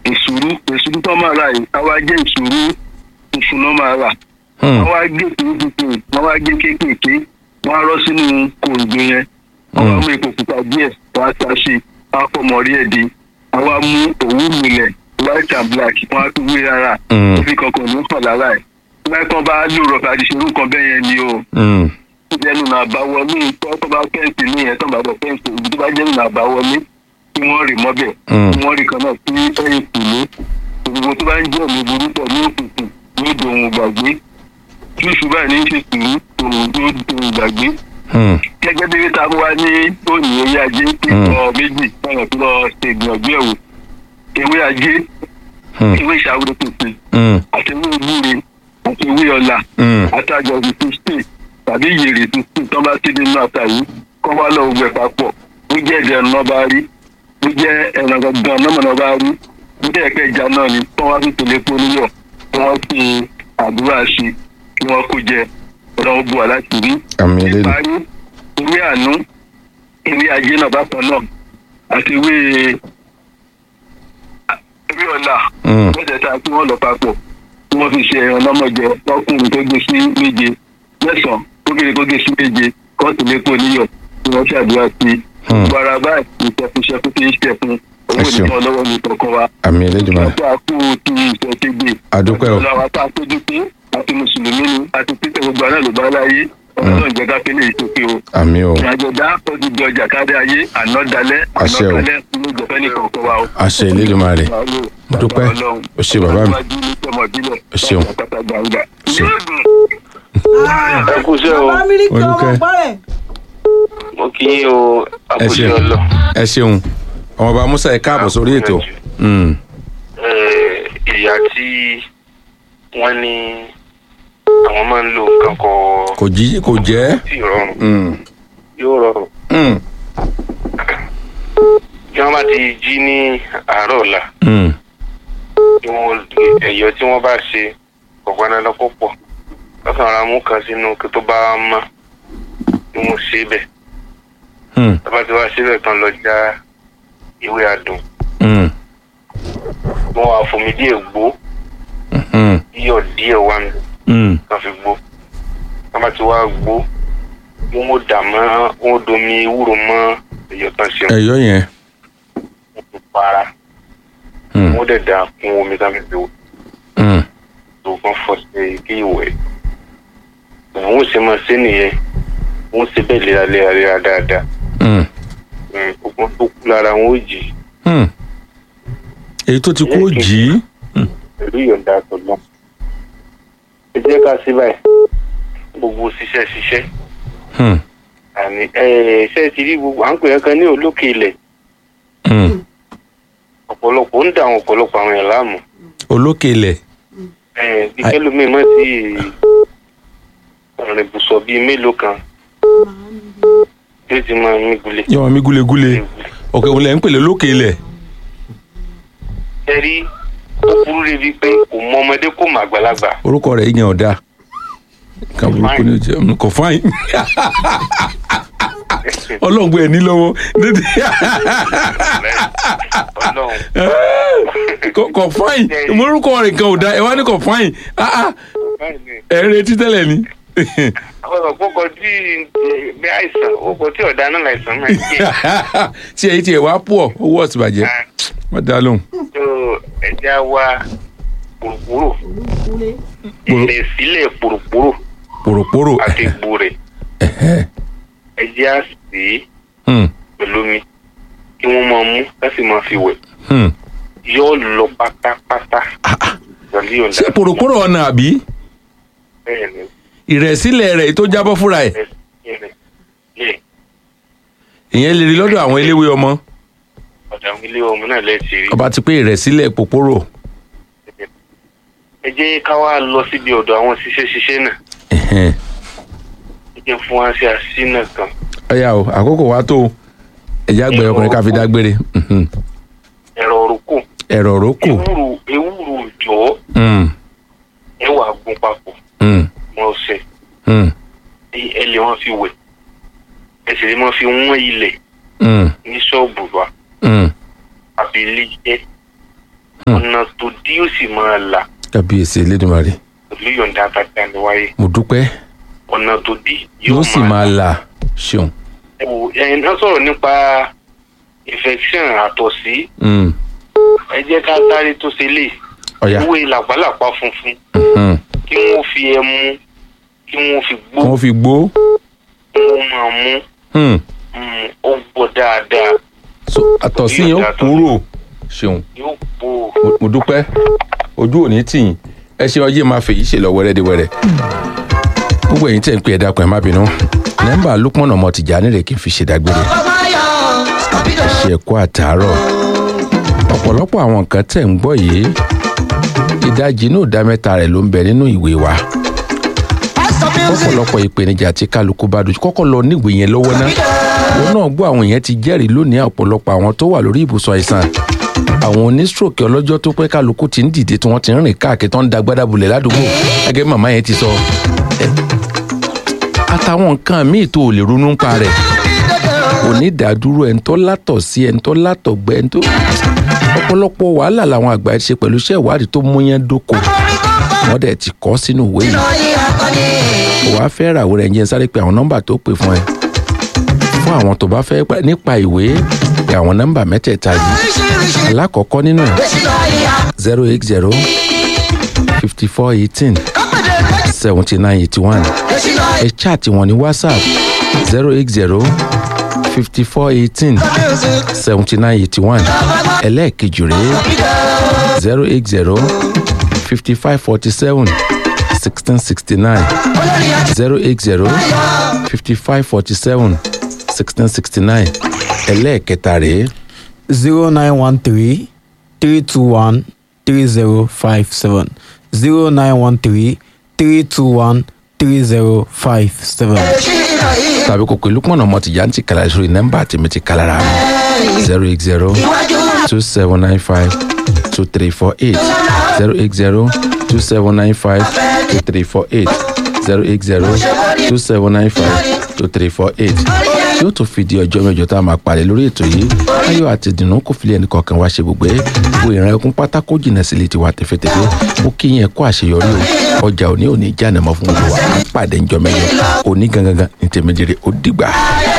ìṣòro ìṣòro tó máa rà yìí àwa jẹ́ ìṣòro funfun náà máa rà Hmm. wọ́n wá gé kéékèèké wọ́n wá gé kéékèèké wọ́n á rọ́ sínú kòǹgbé yẹn wọ́n wá mú epo pupa díẹ̀ wọ́n á ta sí i wọ́n á fọmọ rí ẹ̀ di wọ́n wá mú òwú milẹ̀ white and black wọ́n á tún wé rárá Hmm. òfin kankan ló ń kàn lára ẹ̀ láìpọ́n bá lò rọ̀bà àdìsẹ́rù kan bẹ́ẹ̀ yẹn ni o Hmm. jẹ́nu náà bá wọlé tó tó bá fẹ́ǹsì ní yẹn tó bá bọ̀ fẹ́ǹsì ibi tó bá jẹ́nu náà bá wọlé kí wọ́n rì mọ́bẹ̀ Mm. kí wọ́n rì kan náà sí ẹ̀yìn kùlé gbogbo tó bá ń jẹ́ òní burú pọ̀ ní òkùnkùn ní ìdòwò gbàgbé tí oṣù báyìí ní ṣe sùúrù òun ní ìdòwò gbàgbé Hmm. gẹ́gẹ́ bí ta wá ní òní ewé ajé tí Mm. lọ méjì báyọ̀ tó lọ ṣe ìgbìyànjú ẹ̀wò ewé ajé Hmm. ewé ìṣàwòrán pèsè Hmm. àti ewé ìgbúre àti ewé ọ̀la Hmm. àtàjọ fifteen tàbí yèrè fifteen tó bá ti nínú ata yìí kọ́ wá lọ gbẹ papọ̀ ó jẹ́ ẹ̀jẹ̀ náà bá rí ó jẹ́ ẹ̀rọ gangan náà náà bá rí ó jẹ́ ẹ̀kẹ́ ìjà náà ni kọ́ wá sí tòlé polúyọ̀ kí wọ́n fi àdúrà sí kí wọ́n kó jẹ ọ̀rọ̀ bu àláti rí. àmì eléyìí ìparí ewé àánú ewé ajé náà bákan náà àti ewé ewé ọ̀la Hmm. mẹ́tẹ̀ẹ̀ta tí wọ́n lọ papọ̀ tí wọ́n fi ṣe ẹran lọ́mọjẹ lọ́kùnrin tó gé sí méje mẹ́sàn-án kókèrè kó gé sí méje kóòtù lẹ́kọ̀ọ́ níyọ̀ tí wọ́n ṣàdúrà sí Hmm. gbogbo ara báyìí ìṣẹ́fúnṣẹ́fún tí ń ṣe fún owó Ẹ ṣeun. nìkan lọ́wọ́ ní kọ̀ọ̀kan wa àmì eléyìí máa ọ̀pọ̀ àkú ti ìṣẹ̀ṣẹ̀gbè Àdúpẹ́ o. ọ̀la wa tá a tójú pé àti mùsùlùmí ni àti títẹ̀ gbogbo àná ló bá láyé ọlọ́run jẹ́ ká kéde ìṣòkè o àmì o ìrìnàjòdá ọdún di ọjà kárí ayé àná dalẹ́ àná Àṣẹ o. kalẹ́ ló jẹ́ fẹ́ ní kọ̀ọ̀kan wa o àṣẹ eléyìí máa rè Mo dúpẹ́. O ṣé bàbá mi. O ṣeun. ṣeun. ẹ kú iṣẹ́ o bàbá mílíkì ọmọ Olùkẹ́. pọ́rẹ̀. mo kí yín o ẹ àkúṣe ṣeun ọlọ ẹ ṣeun ọmọọba musa ẹ káàbọ̀ sórí ètò Hmm. Eh, ìyá tí wọ́n ní àwọn máa ń lo nǹkan kọ kò jí kò jẹ́ tí rọrùn Hmm. yóò rọrùn Hmm. bí wọ́n bá ti jí ní àárọ̀ ọ̀la Hmm. tí wọ́n ẹ̀yọ́ tí wọ́n bá ṣe ọ̀gbọ́n dandan kó pọ̀ lọ́sàn-án ara mú kan sínú kí tó bá mọ́ ni wọ́n ṣe bẹ̀ Hmm. tọ́ba tí wọ́n ṣe bẹ̀ tán lọ já ìwé adùn Hmm. wọ́n wá fomi díẹ̀ gbó Hmm. iyọ̀ díẹ̀ wá mi Hmm. kan fi gbó tọ́ba tí wọ́n gbó wọ́n ó dà mọ́ wọ́n ó domi ewúro mọ́ ẹ̀yọ́ tán ṣe ẹ̀yọ́ yẹn wọ́n para Hmm. wọ́n dẹ̀ dà kún omi tán fi fi wò Hmm. tó kàn fọ́ sí kí ìwẹ̀ àwọn ò ṣe máa ṣe nìyẹn wọ́n ṣe bẹ́ẹ̀ léraléra dáadáa Hmm. ogun tó kú lára wọn ó jì Hmm. èyí tó ti kú ó jì í pẹ̀lú ìyọ̀ǹda àtọ̀gbọ́n. ẹ jẹ́ ká sí báyìí gbogbo ṣiṣẹ́ ṣiṣẹ́ Hmm. àní ẹ ṣe ti rí gbogbo à ń pè é kan ní olókè ilẹ̀ Hmm. ọ̀pọ̀lọpọ̀ ń dà àwọn ọ̀pọ̀lọpọ̀ àwọn èèyàn láàmú olókè ilẹ̀ ẹ bí kẹlòmíì mọ̀ sí ọ̀rìn ibùsọ̀ bíi mélòó kan tí ó ti máa mí gulẹ̀. yọ̀wọ̀n mi gúlegúle òkè òun lẹ̀ ń pèlè olókè ilẹ̀ ẹ rí ó burú débi pé kò mọ ọmọdé kò mọ àgbàlagbà orúkọ rẹ̀ yẹn ọ̀dà nǹkan burúkú ni ó jẹ́ Mm, kò fáyín ọlọ́ngbọ́n ẹ̀ ní lọ́wọ́ ọlọ́run Kò- kò fáyín orúkọ rẹ̀ kan ò da ẹ wá ní kò fáyín Ah, ah, ẹ ń retí tẹ́lẹ̀ ni àwọn ọ̀pọ̀kọ̀ tí bí àìsàn ọ̀pọ̀ tí ọ̀dà náà láìsàn máa ń jẹ́ tí èyí tí ẹ wá pọ̀ owó ọ̀sìn bàjẹ́ wọ́n dá lóhùn. tó ẹja wa pòròpórò kúlé. Pòrò- ilẹ̀ sílẹ̀ pòròpórò pòròpórò àti egbò rẹ̀ ẹ̀hẹ́. ẹja sí i Hmm, pẹ̀lú omi kí wọ́n máa mú láti máa fi wẹ̀ hmm. yóò lọ pátápátá Ah, ah. pẹ̀lú ìyọ̀ǹda ṣé pòròpórò ọ̀nà àbí bẹ́ẹ̀ ni ìrẹ̀sílẹ̀ rẹ̀ tó jábọ́ fúnra ẹ̀ bẹ́ẹ̀ ni yẹ ìyẹn lè rí lọ́dọ̀ àwọn eléwé ọmọ ọ̀dà ilé ọmọ náà lẹ́ẹ̀tì rí ọba ti pé ìrẹ̀sílẹ̀ pòpórò ẹ jẹ́ ká wá lọ síbi ọ̀dọ̀ àwọn ṣiṣẹ́ ṣiṣẹ́ náà Ẹ̀hẹ́n. ẹ jẹ́ fún wa sí àṣìnà kan ọ̀yà o àkókò wa tó o. ẹ̀já gbẹ̀rẹ̀ ọkùnrin ká fi dágbére Mhm. ẹ̀rọ òrùkù ẹ̀rọ òrókò ewúro ewúro jọ Hmm, ẹ wà gún papọ̀ hmm, wọn ọ̀sẹ̀ hmm, ẹ lè wọn fi wẹ̀ ẹ sì lè wọn fi wọ́n ilẹ̀ hmm, ní ṣọ́ọ̀bù wa hmm, àbí ilé jẹ́ ọ̀nà tó dí ó sì máa là kábíyèsí elédùnmarè pẹ̀lú yọ̀ǹda bàtà ni wáyé mo dúpẹ́ ọ̀nà tó dí yóò sì máa là ṣeun. ẹ̀wò ẹ̀yin náà sọ̀rọ̀ nípa infection àtọ̀sí Mm, ẹ jẹ́ ká sáré tó ṣe lè ọ̀yà ewé làpálàpá funfun mm, kí wọ́n fi ẹmu kí wọ́n fi gbó wọ́n fi gbó kí wọ́n máa mú mm, mm, ó gbọ́ dáadáa so àtọ̀sí yẹn ó kúrò ṣeun yóò bò ó. mo- mo dúpẹ́ ojú òní tì yín ẹ ṣe ọjọ́ máa fèyí ṣe lọ wẹ́rẹ́dẹ́wẹ́rẹ́ gbogbo ẹ̀yin tẹ̀ ń pè ẹ dákun ẹ má bínú nọ́mbà lukman ọmọ tìjà nílẹ̀ kí n fi ṣèdágbére ẹ ṣe ẹ̀kọ́ àtàárọ̀ ọ̀pọ̀lọpọ̀ àwọn nǹkan tẹ̀ ń gbọ́ yìí ìdajì inú ìdá mẹ́ta rẹ̀ ló ń bẹ nínú ìwé wa ọ̀pọ̀lọpọ̀ ìpèníjà tí kálukú bá dojú kọ́kọ́ lọ níwèé yẹn lọ́wọ́ ná òun náà gbọ́ àwọn èèyàn ti jẹ́rìí lónìí ọ̀pọ̀lọpọ̀ àwọn tó wà lórí ibùsùn àìsàn àwọn onístroke ọlọ́jọ́ tó pẹ́ kálukú ti ń dìde tí wọ́n ti ń rìn káàkiri tó ń da gbádàbulẹ̀ ládùúgbò gẹ́gẹ́ bí màmá yẹn ti sọ ẹ, àtàwọn nǹkan míì tó ò lè ronú ń pa rẹ̀ onídàádúró ẹni tó látọ̀ sí ẹni tó látọ̀ gbẹ ẹni tó ọ̀pọ̀lọpọ̀ wàhálà làwọn àgbà ti ṣe pẹ̀lú iṣẹ́ ìwádìí tó múyán dóko wọ́n dẹ̀ ti kọ́ sínú ìwé yìí wàá fẹ́ ràwọ̀ rẹ̀ ń jẹ́ sáré pé àwọn nọ́mbà tó pè fún ẹ fún àwọn tó bá fẹ́ pa- nípa ìwé pé àwọn nọ́mbà mẹ́tẹ̀ẹ̀ta yìí alákọ̀ọ́kọ́ nínú ẹ̀ zero eight zero fifty four eighteen seventy nine eighty one ẹ chaati wọn ní whatsapp zero eight zero fifty four eighteen seventy nine eighty one ẹlẹ́ẹ̀kejì rèé zero eight zero fifty five forty seven sixteen sixty nine zero eight zero fifty five forty seven sixteen sixty nine ẹlẹ́ẹ̀kẹta rèé zero nine one three three two one three zero five seven zero nine one three three two one three zero five seven. tàbí kò pé lukman ọmọ tìjà ń ti kàlà sórí nọ́mbà tèmi ti kàlà rà mí zero eight zero two seven nine five two three four eight zero eight zero two seven nine five two three four eight zero eight zero two seven nine five two three four eight tí ó tún fi di ọjọ́ mẹ́jọ tá a máa pàdé lórí ètò yìí ayọ̀ àti ìdùnnú kò fi lé ẹnì kọ̀ọ̀kan wá ṣe gbogbo ẹ̀ wo ìran ẹkún pátákó jìnnà sílé tiwa tẹ̀fẹ̀tẹ̀fẹ̀ ó kí yẹn kó àṣeyọrí o ọjà òní òní jáde mọ́ fún gbogbo wa á pàdé ńjọ́ mẹ́jọ òní gangan ní tèmi dire ó dìgbà.